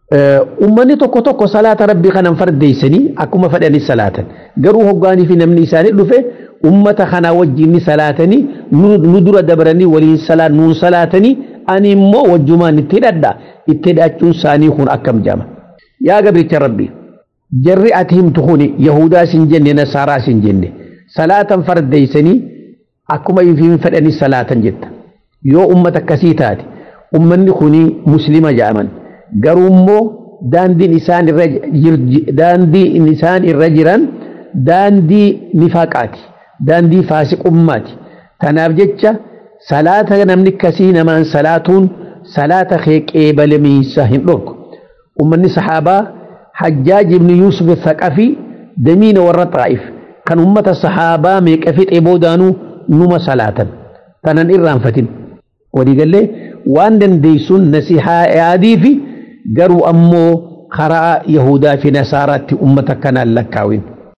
ummanni tokko tokko salaata rabbii kanan fardeessanii akkuma fedhanii salaatan garuu hoggaanii fi namni isaanii dhufe ummata kanaa wajjin ni salaatanii nu dura dabaranii waliin salaat nuun salaatanii ani immoo wajjumaan itti hidhadha itti hidhachuun isaanii kun akkam jama yaa gabricha rabbii jarri ati himtu kuni yahudaa sin jenne nasaaraa sin jenne salaatan fardeessanii akkuma ifiin fedhanii salaatan jetta yoo ummata akkasii taate ummanni kuni muslima jedhaman garuu immoo daandiin isaan irra daandiin isaan irra jiran daandii nifaaqaati daandii faasiqummaati tanaaf jecha salaata namni akkasii namaan salaatuun salaata kee qeebalamiinsa hin dhorku ummanni sahaabaa hajjaaj ibni yuusuf thaqafii damiina warra xaa'if kan ummata sahaabaa meeqa fixee boodaanuu numa salaatan tanan irraanfatin waliigallee waan dandeessuun nasihaa yaadii fi garuu ammoo karaa yahudaa fi nasaaraatti ummata kanaan lakkaawin